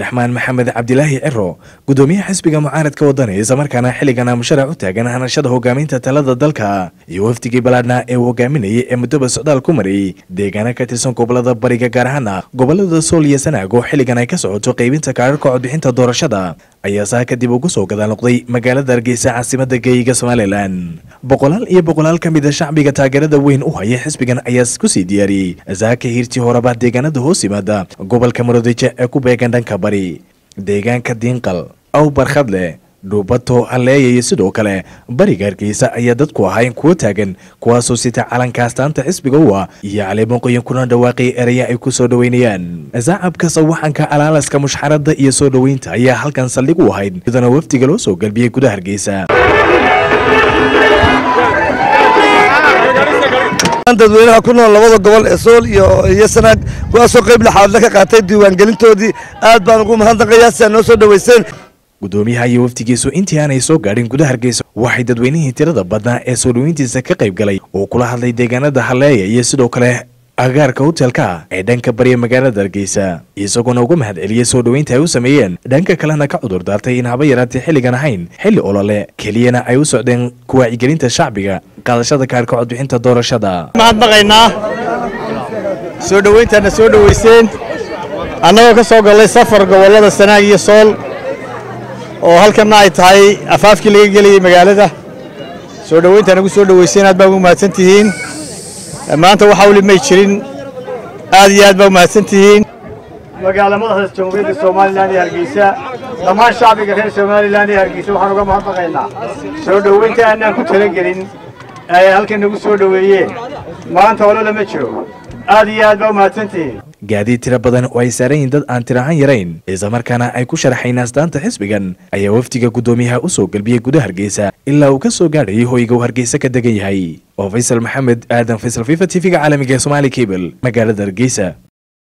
cabdiraxmaan maxamed cabdilaahi ciro gudoomiyaha xisbiga mucaaradka wadani islamarkaana xilligana musharac u taagan hanashada hogaaminta talada dalka iyo wafdigii balaadhna ee uu hogaaminayay ee muddoba socdaal ku marayay deegaana ka tirsan gobolada bariga gaar ahaana gobolada sool iyo sanaag oo xilligan ay ka socoto qaybinta kaararka codbixinta doorashada ayaa saa kadib ugu soo gadaal noqday magaalada hargeysa caasimada geeyiga somalilan boqolaal iyo boqolaal ka mida shacbiga taageerada weyn u haya xisbigan ayaa kusii diyaariyey saaka hiirtii horeba deegaanada hoos yimaada gobolka murudijo ee ku beegan dhanka bari deegaanka diinqal aw barkhadle dhuubato halleeya iyo sidoo kale bariga hargeysa ayaa dadku ahayn kuwo taagan kuwaasoo sita calanka astaanta xisbiga u ah iyo caleemoqoyin kuna dhawaaqay eraya ay ku soo dhoweynayaan sacabka sawaxanka alaalaska mushxaradda iyo soo dhoweynta ayaa halkan saldhig u ahayd iyadana wafdiga loo soo galbiyey gudaha hargeysa dadweynaha ku nool labada gobol ee sool iyo sanaag kuwaasoo qayb laxaadle ka qaatay diiwaangelintoodii aad baan ugu mahadnaqayaa si aad noo soo dhoweyseen gudoomiyaha iyo wafdigiisu intii aanay soo gaadhin gudaha hargeysa waxay dadweynihii tirada badnaa ee soo dhoweyntiisa ka qayb galay oo kula hadlay deegaanada halleeya iyo sidoo kale agaarka hotelka ee dhanka bariya magaalada hargeysa isagoona uga mahad celiyey soo dhoweynta ay u sameeyeen dhanka kalena ka cudur daartay in haba yaraatay xilligan ahayn xilli olole keliyana ay u socdeen kuwaacigelinta shacbiga qaadashada kaarka codbixinta doorashada mahadnaqaynaa soo dhoweyntaana soo dhoweyseen annagoo ka soo gallay safar gobollada sanaag iyo sool oo halkanna ay tahay afaafkii laga gelayay magaalada soo dhoweyntaan ugu soo dhoweyseen aad baa ugu mahadsan tihiin maanta waxaa weli may jirin aad iyo aad baa u mahadsan tihiin magaala madaxda jamhuuriyadda somalilan iyo hargeysa dhammaan shacbiga reer somalilan iyo hargeysa waxaan uga mahadnaqaynaa soo dhoweynta aanaan ku talagelin ay halkan nagu soo dhoweeyeen maanta holo lama jiro aad iyo aad baa u mahadsantihiin gaadiid tiro badan oo ay saaran yihiin dad aan tirahan yarayn islamarkaana ay ku sharaxayn astaanta xisbigan ayaa wafdiga guddoomiyaha u soo galbiyey gudaha hargeysa ilaa uu ka soo gaadhayay hoyga uu hargeysa ka degan yahay oo faysal maxamed aadan faysal fifa t v-ga caalamiga ee somaali cable magaalada hargeysa